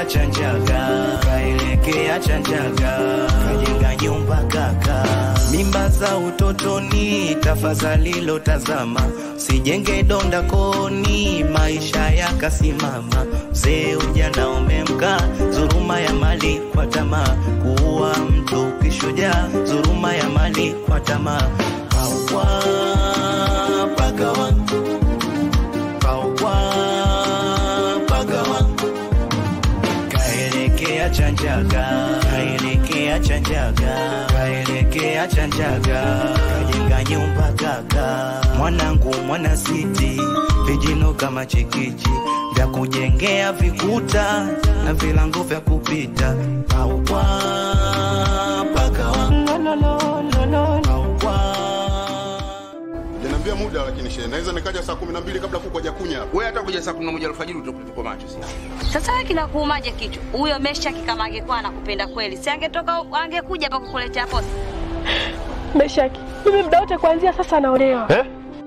kaelekea Chanjaga, kaelekea Chanjaga, kajenga nyumba kaka. Mimba za utotoni, tafadhali lotazama, sijenge donda koni, maisha yakasimama. Mzee ujana umemka, dhuluma ya mali kwa tamaa, kuua mtu kishujaa, dhuluma ya mali kwa tamaa. Pawa pagawa, pawa pagawa kaelekea Chanjaga, kaelekea Chanjaga, kaelekea Chanjaga, kajenga nyumba kaka. Mwanangu mwana siti, vijino kama chikichi vya kujengea vikuta na vilango vya kupita. Pawa pagawa, Janiambia muda lakini shehe, naweza nikaja saa kumi na mbili kabla kuku hajakunya hapa. Wewe hata kuja saa 11 alfajiri utakuwa macho sasa. Sasa wewe kinakuumaje kichwa? Huyo Meshaki kama angekuwa anakupenda kweli, si angetoka angekuja hapa kukuletea posa. Meshaki, mimi muda wote kuanzia sasa naolewa. Eh?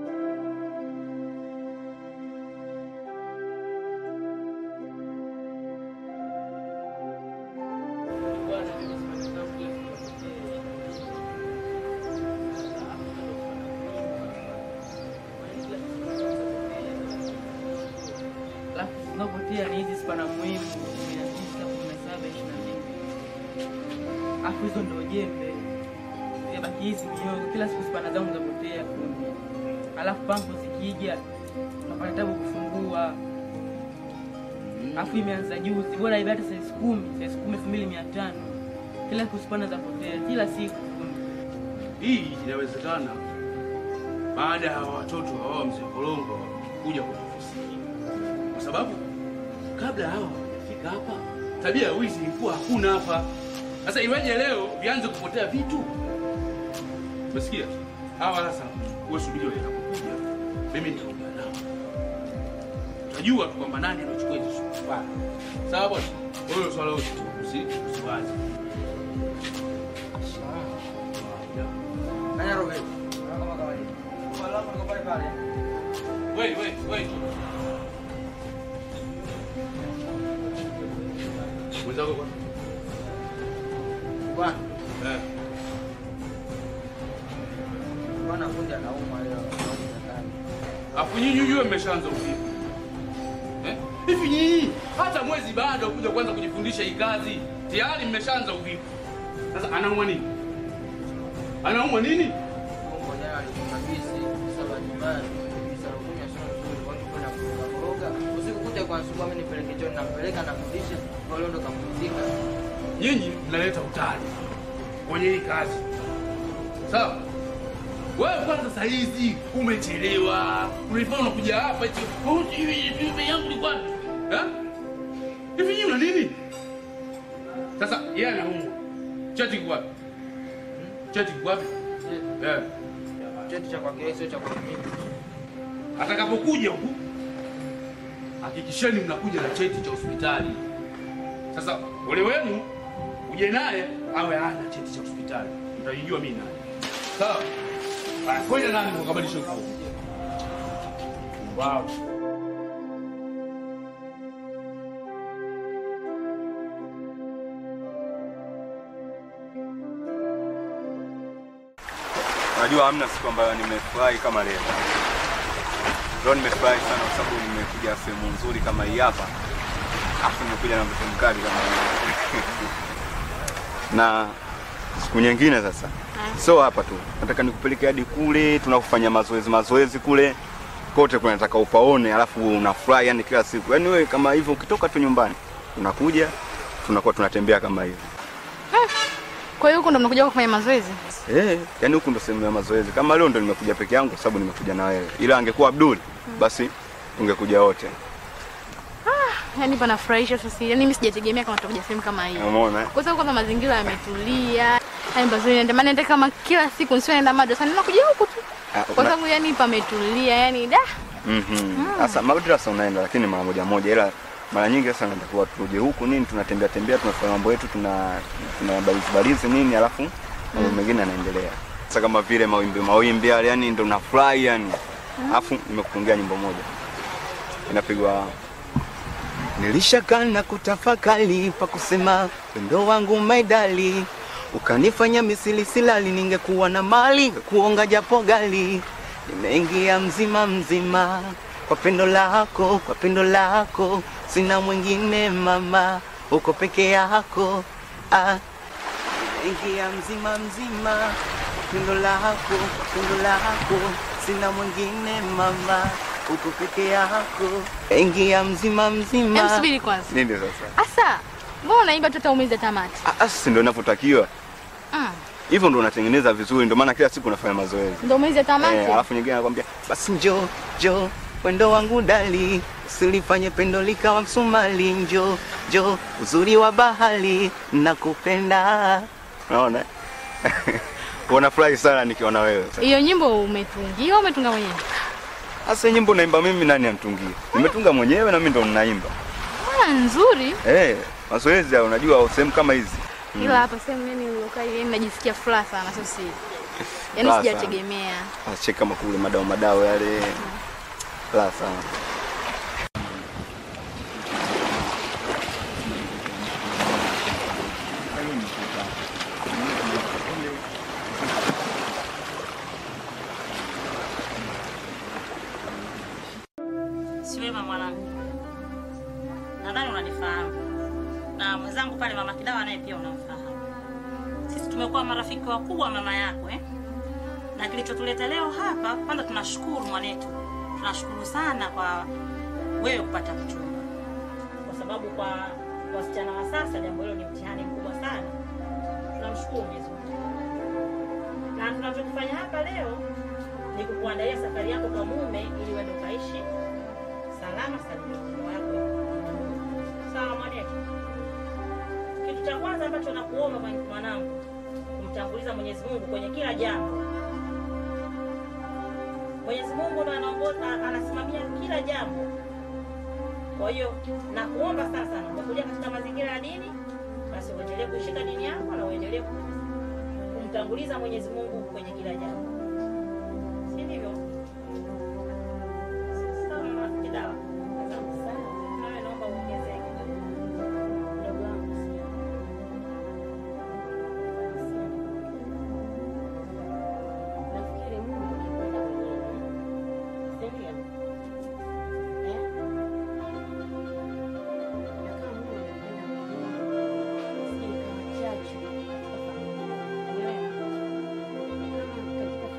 Alafu zinapotea ni hizi spana muhimu 19, 17, 22. Alafu hizo ndo jembe. Zibaki hizi miogo kila siku spana zangu zapotea kumi. Alafu pampu zikija napata tabu kufungua. Alafu imeanza juzi, bora ibe hata size kumi, size kumi elfu mbili mia tano. Kila siku spana zapotea, kila siku Hii inawezekana baada ya watoto hawa mzee Kolongo kuja kwenye ofisi hii, kwa sababu kabla hawa hawajafika hapa, tabia ya wizi ilikuwa hakuna hapa. Sasa iweje leo vianze kupotea vitu? Umesikia? Hawa sasa, wewe subiri watakapokuja, mimi nitaongea nao, utajua tu kwamba nani anachukua hizo swala. Sawa bwana, wewe swala usi usi- usiwazi. Nanya Robert. Kama kawaida. Wala kwa pale pale. Wait, wait, wait. Mwenzako kwa? Bwana, Eh. bwana fundi anaumwa leo. Afu nyinyi nyinyi mmeshaanza uvivu. Eh? Hivi nyinyi hata mwezi bado kuja kwanza kujifundisha hii kazi. Tayari mmeshaanza uvivu. Sasa anaumwa nini? Anaumwa nini? Mungu jana alikuwa bisi saba nyumbani. Bisa kunywa sio nzuri kwa hiyo kwenda kuroga kuroga. Usiku kuja kwa asubuhi mimi nipeleke choni nampeleka namrudisha. Kwa leo ndo kampumzika. Nyinyi mnaleta utani kwenye hii kazi. Sawa? Wewe kwanza saa hizi umechelewa. Ulifanya unakuja hapa eti "Oh, hivi hivi yangu ni kwapi? Eh? Hivi nyinyi una nini? Sasa yeye anaumwa. Cheti kwa wapi? Cheti kwa wapi? Eh. Cheti cha kwake sio cha kwake mimi. Atakapokuja huku hakikisheni mnakuja na cheti cha hospitali. Sasa ole wenu uje naye awe hana cheti cha hospitali, mtajijua mimi nani. Sawa? Haya, kwenda nani mkabadilisha nguo. Wow. Unajua hamna siku ambayo nimefurahi kama leo. Leo nimefurahi sana kwa sababu nimekuja sehemu nzuri kama hii hapa. Afu nimekuja na mtoto mkali kama hii. na siku nyingine sasa. Sio hapa tu. Nataka nikupeleke hadi kule tunakufanya mazoezi mazoezi kule. Kote kuna nataka upaone alafu unafurahi yani kila siku. Yaani wewe kama hivyo ukitoka tu nyumbani unakuja tunakuwa tunatembea kama hivi. Kwa hiyo huko ndo mnakuja kufanya mazoezi? Eh, yani huku ndo sehemu ya mazoezi. Kama leo ndo nimekuja peke yangu kwa sababu nimekuja na wewe. Ila angekuwa Abdul basi tungekuja wote. Yaani panafurahisha sasa. Yaani mimi sijategemea kama tutakuja sehemu kama hii. Umeona? eh? Kwa sababu kwanza mazingira yametulia. Yaani mazoezi naenda maana naenda kama kila siku nisio naenda madrasa ninakuja huku tu. Ah, Kwa una- sababu yani pametulia yani da. Mhm. Sasa madrasa unaenda lakini mara moja moja ila mara nyingi sasa natakuwa tuje huku nini tunatembea tembea tunafanya mambo yetu tuna tuna balizi balizi nini alafu mambo mengine yanaendelea. Sasa kama vile mawimbi mawimbi yale yani ndo nafurahi yani. Alafu nimekutungia nyimbo moja. Inapigwa Nilishakaa na kutafakari pa kusema wendo wangu maidali, ukanifanya misili silali, ningekuwa na mali kuonga japo gali. Nimeingia mzima mzima kwa pendo lako, kwa pendo lako, sina mwingine mama, uko peke yako ah. Nimeingia mzima mzima kwa pendo lako, kwa pendo lako, sina mwingine mama, uko peke yako. Ingia mzima mzima. Em, subiri kwanza. Nini sasa? Asa, mbona unaimba tu hata umeze tamati? Ah, ah, si ndio inavyotakiwa. Mm. Hivyo ndio unatengeneza vizuri, ndio maana kila siku unafanya mazoezi. Ndio umeze tamati? Eh, alafu nyingine anakuambia basi njo njo wendo wangu dali, usilifanye pendo likawa msumali. Njo njo uzuri wa bahari, nakupenda. unaona? Wanafurahi sana nikiona wewe. Hiyo nyimbo umetungia au umetunga mwenyewe? Sasa nyimbo naimba mimi, nani amtungie? Nimetunga mwenyewe na mimi ndo ninaimba. Mbona nzuri? Eh, mazoezi ya unajua sehemu kama hizi. Mm. Ila hapa sehemu yani nilokaa hivi yani najisikia furaha sana sio siri. Yaani Furaha sana. sijategemea. Acheka kama kule madao madao yale. La sana. Siwema mwanangu, nadhani unanifahamu na mwenzangu pale mama Kidawa naye pia unamfahamu. Sisi tumekuwa marafiki wakubwa wa mama yako eh? Na kilichotuleta leo hapa, kwanza tunashukuru mwanetu, tunashukuru sana kwa wewe kupata mchumba, kwa sababu kwa wasichana wa sasa jambo hilo ni mtihani mkubwa sana. Tunamshukuru Mwenyezi Mungu, na tunachokifanya hapa leo ni kukuandalia safari yako kwa mume ili uende ukaishi salama salimini ndoa yako sawa mwanetu. Kitu cha kwanza ambacho nakuomba mwan- mwanangu, kumtanguliza Mwenyezi Mungu kwenye kila jambo. Mwenyezi Mungu ndo anaongoza, anasimamia kila jambo. Kwa hiyo nakuomba sana sana, umekuja katika mazingira ya dini, basi uendelee kuishika dini yako na uendelee kumtanguliza Mwenyezi Mungu kwenye kila jambo, si ndivyo? Sawa mama Kidawa. Asante sana. Nawe naomba uongezee kidogo. Mdogo wangu si- Nafikiri Mungu akipenda mwenyewe. Si ndio? Eh? Na kama Mungu anapenda mwenyewe, sije nikawa chachu katika familia. Umeelewa? Kama katika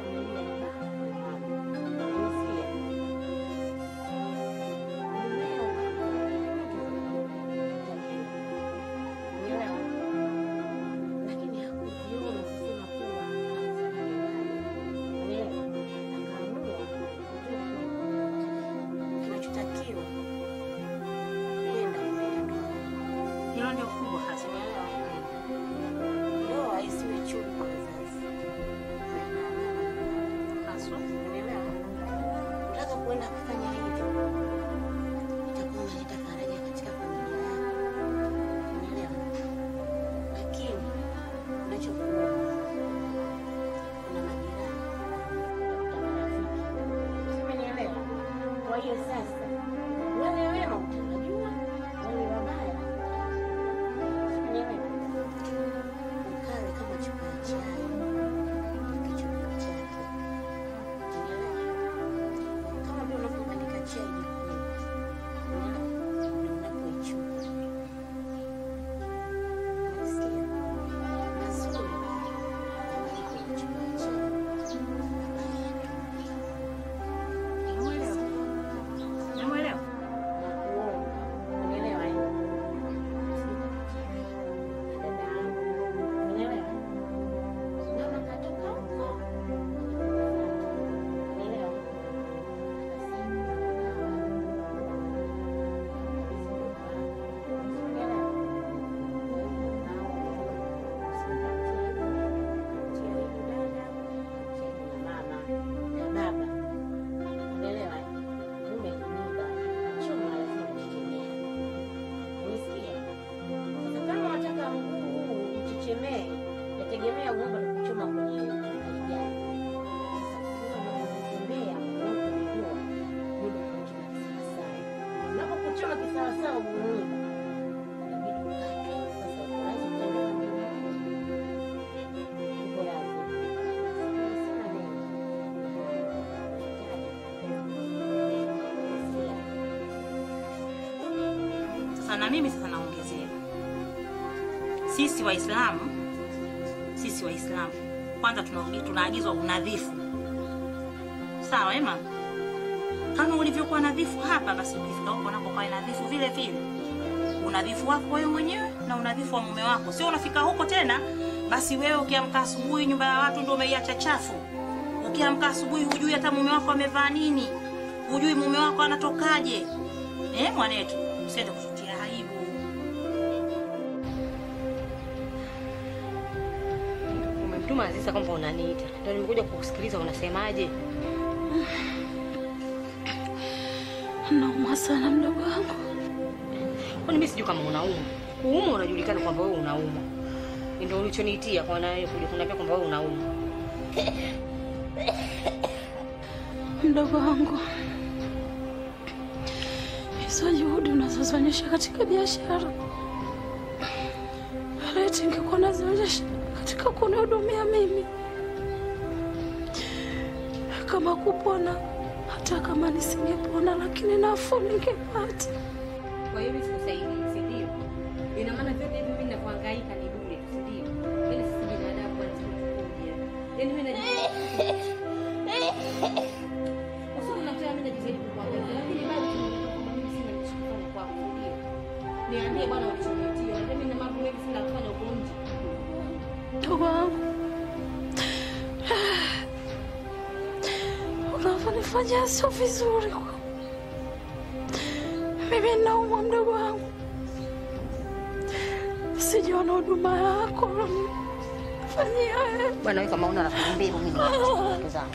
sawa sawa umeona. Inabidi ukate. Sasa uko lazima utaenda kwa Uko lazima. Sina neno. Sasa na mimi sasa naongezea, sisi Waislamu, sisi Waislamu kwanza tunaagi- tunaagizwa unadhifu, sawa ema? Kama ulivyokuwa nadhifu hapa, basi ukifika huko nako kawe nadhifu vile vile, unadhifu wako wewe mwenyewe na unadhifu wa mume wako. Sio unafika huko tena, basi wewe ukiamka asubuhi nyumba ya watu ndio umeiacha chafu. Ukiamka asubuhi hujui hata mume wako amevaa nini, hujui mume wako anatokaje. Eh, mwanetu, usiende kututia aibu. Umemtuma Aziza kwamba unaniita, ndio nimekuja kukusikiliza unasemaje. Naumwa sana mdogo wangu. Kwani mimi sijui kama unaumwa. Kuumwa unajulikana kwamba wewe unaumwa. Ndio ulichoniitia kwa na wewe kuja kuniambia kwamba wewe unaumwa. Mdogo wangu, hizo juhudi unazozionyesha katika biashara, leti ingekuwa nazionyesha katika kunihudumia mimi, kama kupona, hata kama nisingepona, lakini nafuu ningepata. Kwa hiyo mimi sikusaidii, si ndio? Ina maana vyote hivi mimi ninavyohangaika ni bure tu, si ndio? Yaani sisi binadamu bwana tunakuja. Yaani mimi najua Usiku nakutana mimi najitahidi kukuangalia, lakini bado tunaonekana kwamba mimi sina nilichokifanya kwako, si ndio? Niambie bwana ulichonitia. Unajua mimi na mambo mengi sina kufanya huko nje. Mdogo wangu, unavyonifanyia sio vizuri. Mimi naumwa mdogo wangu, sijaona huduma yako fanyia wewe. Bwana wewe kama una rafiki mbili mimi ni rafiki zangu.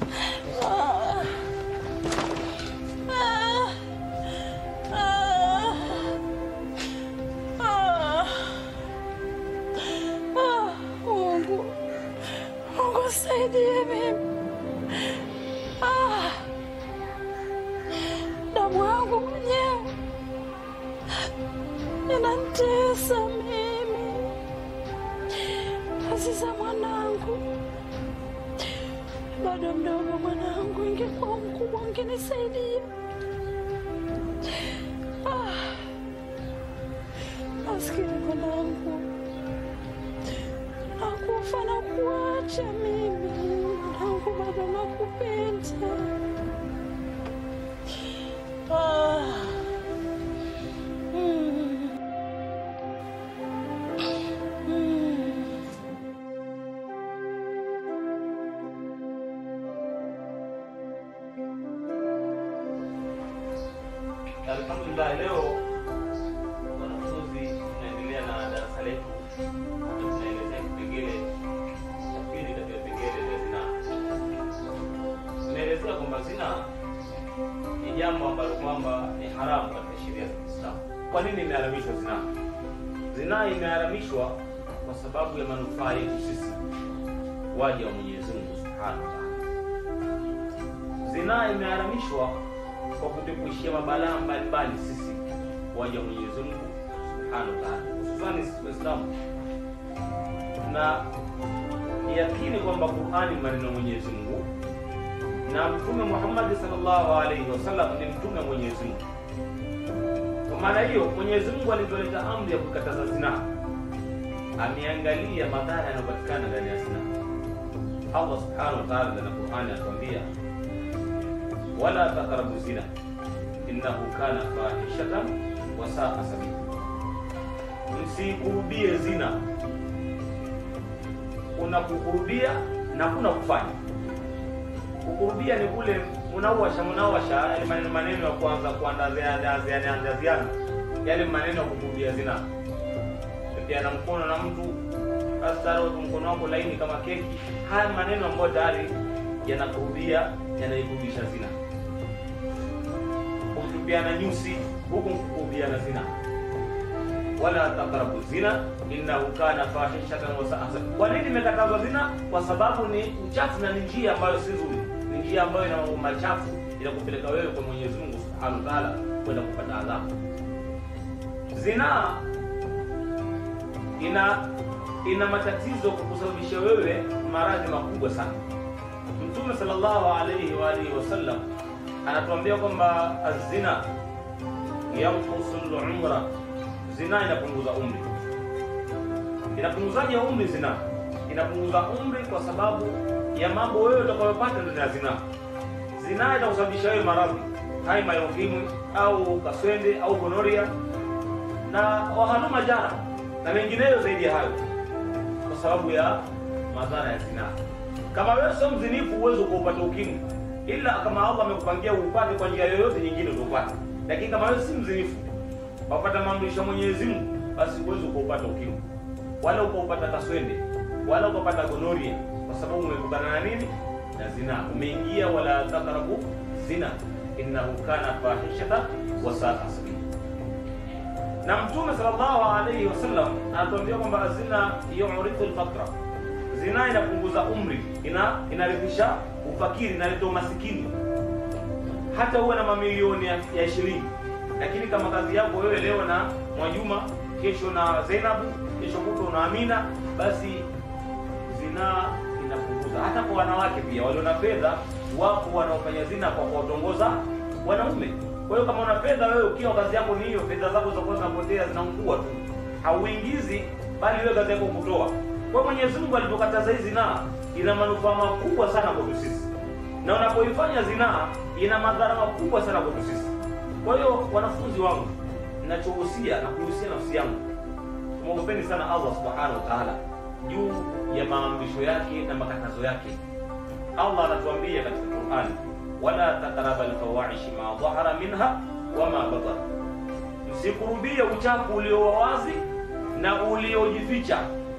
Mungu, Mungu saidie mimi. Ah, damu yangu mwenyewe inanitesa mimi. Aziza mwanangu, bado mdogo mwanangu, ingekuwa mkubwa ungenisaidia. Ah, maskini mwanangu nakufa na kuacha mimi, mwanangu, bado nakupenda. Ah. Mm. Mm. Alhamdulillah, leo wanafunzi tunaendelea na darasa letu na tunaelezea kipengele cha pili katika vipengele vya zinaa. Tunaelezea kwamba zinaa ni jambo ambalo kwamba ni haramu katika sheria za Kiislamu. Kwa nini imeharamishwa zinaa? Zinaa imeharamishwa kwa sababu ya manufaa yetu sisi waja wa Mwenyezi Mungu Subhanahu wa Ta'ala. Zinaa imeharamishwa kwa kutukuishia mabalaa mbalimbali sisi waja wa Mwenyezi Mungu Subhanahu wa Ta'ala, hususani sisi Waislamu na yakini kwamba Qur'ani ni maneno ya Mwenyezi Mungu na Mtume Muhammad sallallahu alaihi wasallam ni mtume wa Mwenyezi Mungu. Kwa maana hiyo Mwenyezi Mungu alivyoleta amri ya kukataza zinaa, ameangalia madhara yanayopatikana ndani ya zinaa. Allah subhanahu wa ta'ala ndani ya Qur'ani anatuambia wala taqrabu zina innahu kana fahishatan wa saa sabila, msikurubie zina. Kuna kukurubia na kuna kufanya. Kukurubia ni kule munawasha munawasha, yale maneno maneno ya kuanza kuandaziana, yale maneno ya kukurubia zina, pepeana mkono na mtu basi mkono wako laini kama keki. Haya maneno ambayo tayari yanakurubia yanaikurubisha zina kutupiana nyusi huku kukubiana zina wala taqrabu zina innahu kana fahishatan wa sa'a sabila. Kwa nini imekatazwa zina? Kwa sababu ni uchafu na ni njia ambayo si nzuri, ni njia ambayo ina mambo machafu, inakupeleka wewe kwa Mwenyezi Mungu Subhanahu wa Ta'ala kwenda kupata adhabu. zinaa ina ina matatizo kwa kusababisha wewe maradhi makubwa sana mtume sallallahu alaihi wa alihi wasallam anatuambia kwamba azina yankusu lumra zina inapunguza umri inapunguzaje umri zina inapunguza umri kwa sababu ya mambo wewe utakayopata ndani ya zina zina itakusababisha wewe maradhi haima ya ukimwi au kaswende au gonoria na wahaluma jara na mengineyo zaidi ya hayo kwa sababu ya madhara ya zinaa kama wewe sio mzinifu huwezi kuupata ukimwi ila kama allah amekupangia uupate kwa njia yoyote nyingine utaupata lakini kama wewe si mzinifu wapata maamrisho ya mwenyezi mungu basi huwezi kuupata ukimwi wala ukaupata kaswende wala ukapata gonoria kwa sababu umekutana na nini na zina umeingia wala takrabu zina innahu kana fahishata wasaa sabila na mtume sallallahu alaihi wasallam anatuambia kwamba zina yurithu lfakra zina inapunguza umri ina inarithisha ufakiri inaleta umasikini hata uwe na mamilioni ya ya shilingi lakini kama kazi yako wewe leo na mwajuma kesho na zainabu kesho kutwa na amina basi zinaa inapunguza hata kwa wanawake pia walio na fedha wapo wanaofanya zina kwa kuwatongoza wanaume kwa hiyo kama una fedha wewe ukiwa kazi yako ni hiyo fedha zako zitakuwa zinapotea zinaungua tu hauingizi bali wewe kazi yako kutoa kwa hiyo mwenyezi mungu alipokataza hii zinaa ina manufaa makubwa sana kwetu sisi na unapoifanya zinaa ina madhara makubwa sana kwetu sisi kwa hiyo wanafunzi wangu ninachohusia na kuhusia nafsi yangu tumwogopeni sana allah subhanahu wa taala juu ya maamrisho yake na makatazo yake allah anatuambia katika qurani wala takraba lfawaishi ma dhahara minha wama batar msikurubie uchafu ulio wazi na uliojificha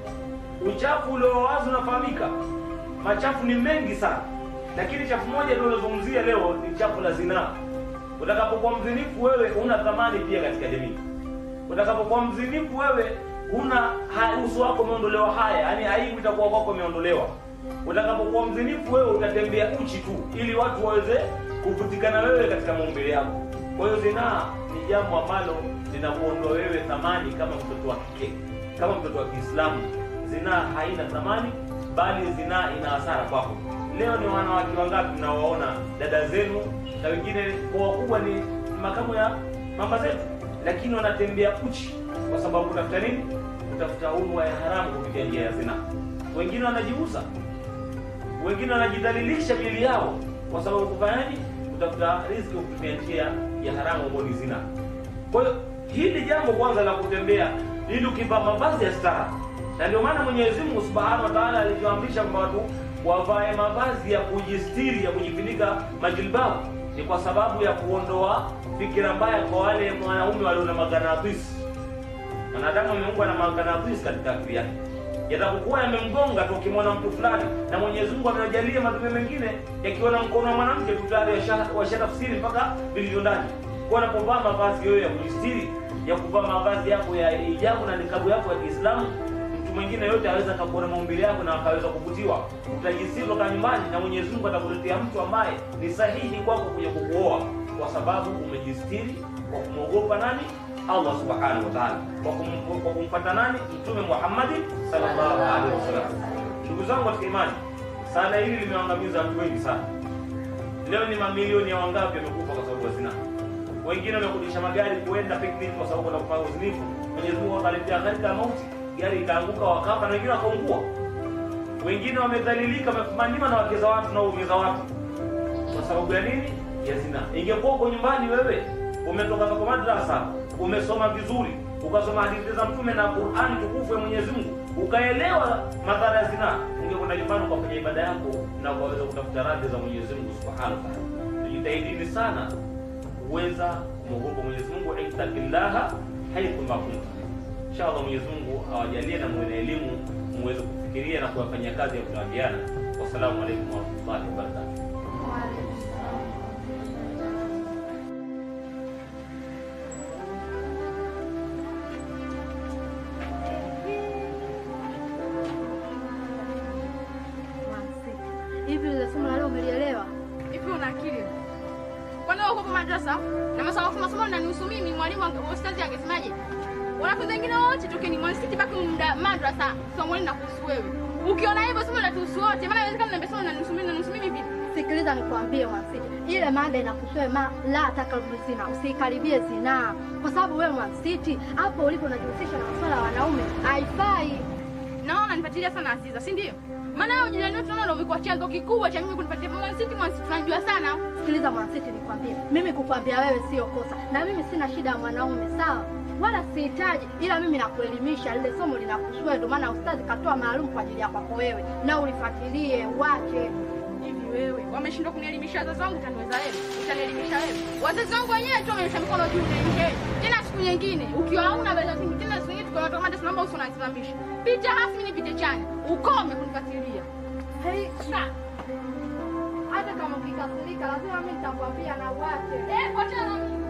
uchafu ulio wazi unafahamika machafu ni mengi sana lakini chafu moja tunalozungumzia leo ni chafu la zinaa utakapokuwa mzinifu wewe una thamani pia katika jamii utakapokuwa mzinifu wewe una ha- uso wako umeondolewa haya yani aibu itakuwa kwako imeondolewa utakapokuwa mzinifu wewe utatembea uchi tu ili watu waweze kuvutikana wewe katika maumbile yako kwa hiyo zinaa ni jambo ambalo linakuondoa wewe thamani kama mtoto wa kike kama mtoto wa kiislamu zinaa haina thamani bali zinaa ina hasara kwako leo ni wanawake wangapi mnawaona dada zenu na wengine kwa wakubwa ni makamu ya mama zetu lakini wanatembea uchi kwa sababu kutafuta nini kutafuta unwa ya haramu kupitia njia ya zinaa wengine wanajiuza wengine wanajidhalilisha miili yao kwa sababu kufanyaje kutafuta riziki kupitia njia ya haramu ambayo ni zina kwa hiyo hili jambo kwanza la kutembea ili ukivaa mavazi ya stara na ndio maana mwenyezi mungu subhanahu wa taala alivyoamrisha kwamba watu wavae mavazi ya kujistiri ya kujifunika majilbabu ni kwa sababu ya kuondoa fikira mbaya kwa wale wanaume walio na maganadhisi mwanadamu ameumbwa na maganadhisi katika akili yake yatapokuwa yamemgonga tu ukimwona mtu fulani na mwenyezi mungu amewajalia madume mengine yakiona mkono wa mwanamke tu tayari washa- washatafsiri mpaka vilivyo ndani kuwa unapovaa mavazi yoyo ya kujistiri ya kuvaa mavazi yako ya ijabu na nikabu yako ya kiislamu mtu mwingine yote aweza akakuona maumbile yako na akaweza kuvutiwa utajisiri toka nyumbani na mwenyezi mungu atakuletea mtu ambaye ni sahihi kwako kuja kukuoa kwa sababu umejistiri kwa kumwogopa nani allah subhanahu wa taala kwa kum- kwa kumfata nani mtume muhammadi sallallahu alaihi wasallam ndugu zangu katika imani sala hili limeangamiza watu wengi sana leo ni mamilioni ya wangapi wamekufa kwa sababu ya zinaa wengine wamekodisha magari kuenda picnic kwa sababu ya kufanya uzinifu mwenyezi mungu akaletea gharika ya mauti gari ikaanguka wakafa na wengine wakaungua wengine wamedhalilika wamefumaniwa na wake za watu na waume za watu kwa sababu ya nini ya zina ingekuwa uko nyumbani wewe umetoka toka madrasa umesoma vizuri ukasoma hadithi za mtume na qurani tukufu ya mwenyezi mungu ukaelewa madhara ya zinaa ungekwenda nyumbani ukafanya ibada yako na ukaweza kutafuta radhi za mwenyezi mungu subhanahu wa taala tujitahidini sana kuweza kumwogopa mwenyezi mungu ittaqillaha haithu ma kunta inshallah mwenyezi mungu awajalie na muwe na elimu muweze kufikiria na kuyafanyia kazi ya kunaambiana wassalamu alaikum warahmatullahi wabarakatuh Hivi ile somo la leo umelielewa? Hivi una akili? Kwani wewe uko kwa madrasa na masomo masomo yananihusu mimi, mwalimu wange- ustazi angesemaje? Wanafunzi wengine wote tokeni mwanisiti baki muda madrasa. Somo lina kuhusu wewe. Ukiona hivyo somo linatuhusu wote. Maana inawezekana mnaambia somo linanusu mimi na nusu mimi vipi? Sikiliza nikwambie Mwansiti, ile mada inakutoa ma la takaribu zina, usikaribie zinaa, kwa sababu wewe Mwansiti hapo ulipo unajihusisha na masuala ya wanaume, haifai. Naona unanifuatilia sana Aziza, si ndio? Maana wewe ujirani wetu naona ndio umekuwa chanzo kikubwa cha mimi kunifuatilia Mwansiti, Mwansiti tunajua sana. Sikiliza Mwansiti, nikwambie, mimi kukwambia wewe sio kosa, na mimi sina shida ya mwanaume, sawa wala sihitaji, ila mimi nakuelimisha, lile somo linakushua. Ndio maana ustazi katoa maalum kwa ajili ya kwako wewe, na ulifuatilie uache Hivi wewe wameshindwa kunielimisha wazazi wangu, utaniweza wewe? Utanielimisha wewe? Wazazi wangu wenyewe tu wamenyosha mikono juu nje. Tena siku nyingine ukiwa hauna beza zingi tena siku nyingine tukiwa tukamata tunaomba uso unanisimamisha. Pita rasmi nipite chanya. Ukome kunifuatilia. Hey, Sa. hata kama ukikasirika, lazima mimi nitakwambia na uache. Eh, kwa tena mimi.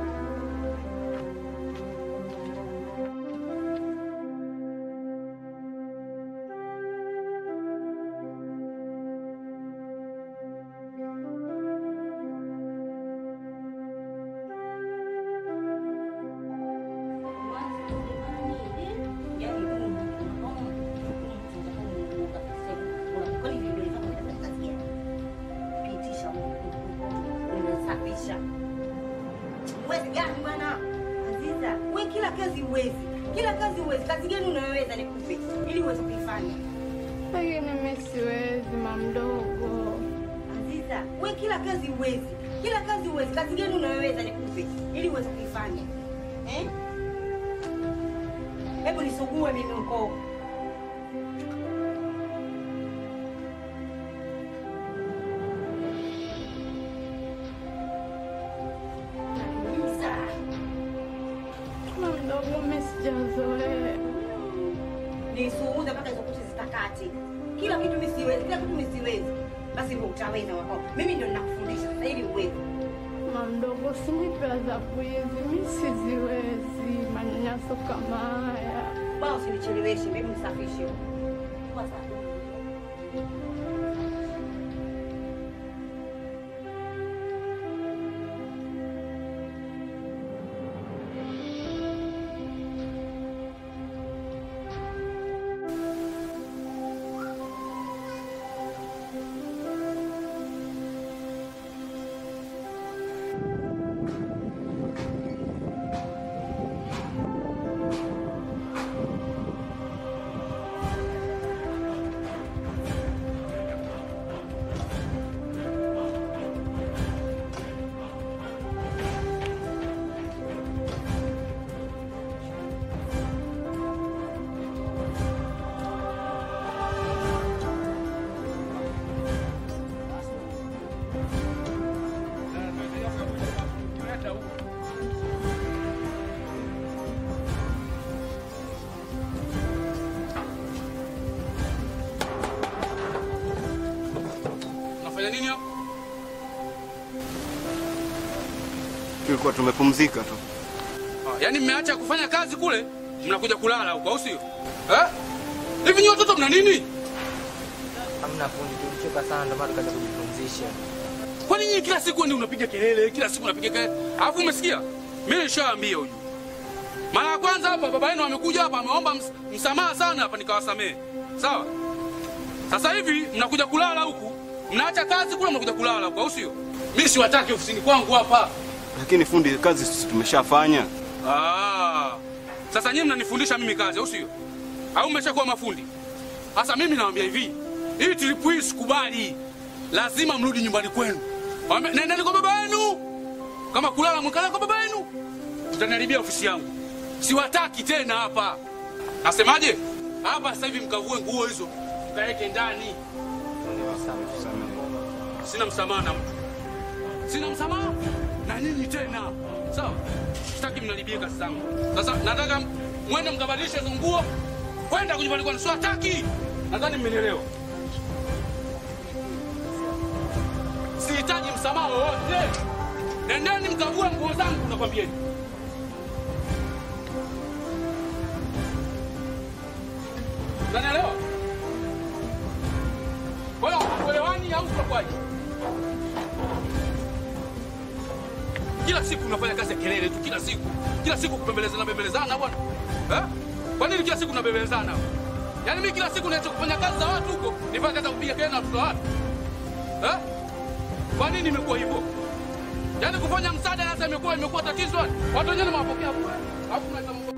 Uwezi gani bwana Aziza? We kila kazi uwezi, kila kazi uwezi. Kazi gani unayoweza nikupe ili uweze kuifanya? Lakini mimi siwezi mamdogo. Aziza, we kila kazi uwezi, kila kazi uwezi. Kazi gani unayoweza nikupe ili uweze kuifanya eh? Hebu nisugue mimi ukoo Mamdogo, mimi sijazoea. nisuuze mpaka hizo kuchi zitakate. Kila kitu mimi siwezi, kila kitu mimi siwezi. Basi ndio utaweza wakao. Mimi ndio ninakufundisha sasa ili uweze. Mamdogo, usinipe adhabu hizi, mimi siziwezi manyanyaso kama haya. Bwana usinicheleweshe, mimi nisafishe. Kwa sababu Unafanya nini hapo? Tulikuwa tumepumzika tu. Ah, Yaani mmeacha kufanya kazi kule, mnakuja kulala huko, au sio? Eh? Hivi nyinyi watoto mna nini? Hamna fundi, tulichoka sana ndio maana tukaja kujipumzisha. Kwa nini kila siku ndio unapiga kelele, kila siku unapiga kelele? Alafu umesikia? Mimi nishaambia huyu. Mara ya kwanza hapa baba yenu amekuja hapa ameomba ms msamaha sana hapa nikawasamehe. Sawa? Sasa hivi mnakuja kulala huku, mnaacha kazi kule mnakuja kulala huku, au sio? Mimi siwataki ofisini kwangu hapa. Lakini fundi, kazi sisi tumeshafanya. Ah. Sasa nyinyi mnanifundisha mimi kazi, au sio? Au mmeshakuwa mafundi? Sasa mimi nawaambia hivi, hii trip hii sikubali. Lazima mrudi nyumbani kwenu. Wame- Nendeni kwa baba yenu. Kama kulala mkala kwa baba yenu. Mtaniharibia ofisi yangu. Siwataki tena hapa. Nasemaje? Hapa sasa hivi mkavue nguo hizo. Mkaweke ndani. Sina msamaha na mtu. Sina msamaha na nyinyi tena. Sawa? Sitaki mnaribie kazi zangu. Sasa nataka mwende mkabadilishe hizo nguo. Kwenda kunyumbani kwenu. Siwataki. Nadhani mmenielewa. Sihitaji msamaha wowote. Nendeni mkavue nguo zangu nakwambieni. Unanielewa? Kwa hiyo kuelewani au tutakwaje? Kila kila siku unafanya kazi ya kelele tu, kila siku kila siku kubembelezana bembelezana bwana eh? Kwa nini kila siku tunabembelezana? Yaani mimi kila siku naacha kufanya kazi za watu huko, nifanye kazi ya kupiga kelele na watoto wa watu eh? Kwa nini imekuwa hivyo? Yaani kufanya msaada sasa imekuwa imekuwa tatizo. yani. Watu wenyewe mnawapokea bure. Alafu mnaita mambo-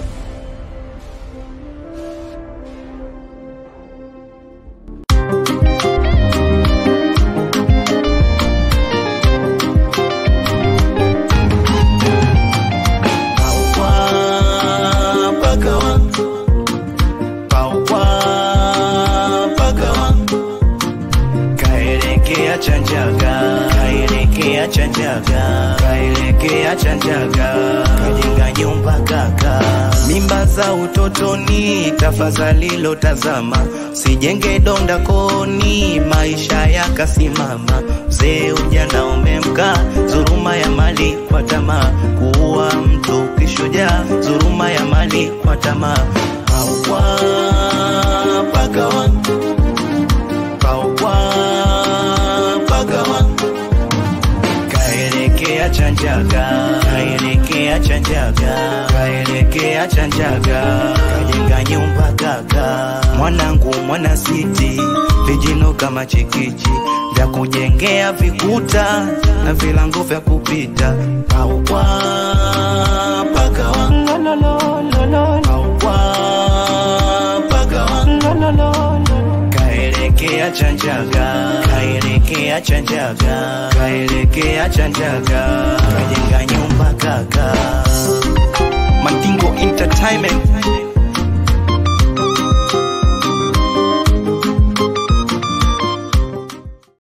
pagawa pawa pagawa kaelekea chanjaga kaelekea chanjaga kaelekea chanjaga kajenga nyumba kaka mimba za utotoni tafadhali lotazama sijenge donda koni maisha yakasimama mzee ujana umemka dhuruma ya mali kwa tamaa kuua mtu kishujaa dhuruma ya mali kwa tamaa hawa pagawa pawa pagawa kaelekea chanjaga kaelekea chanjaga kaelekea chanjaga kajenga nyumba kaka mwanangu mwana siti vijino kama chikichi vya kujengea vikuta na vilango vya kupita pawa pagawa pawa pagawa kaelekea chanjaga kaelekea chanjaga kaelekea chanjaga kajenga nyumba kaka Mandingo Entertainment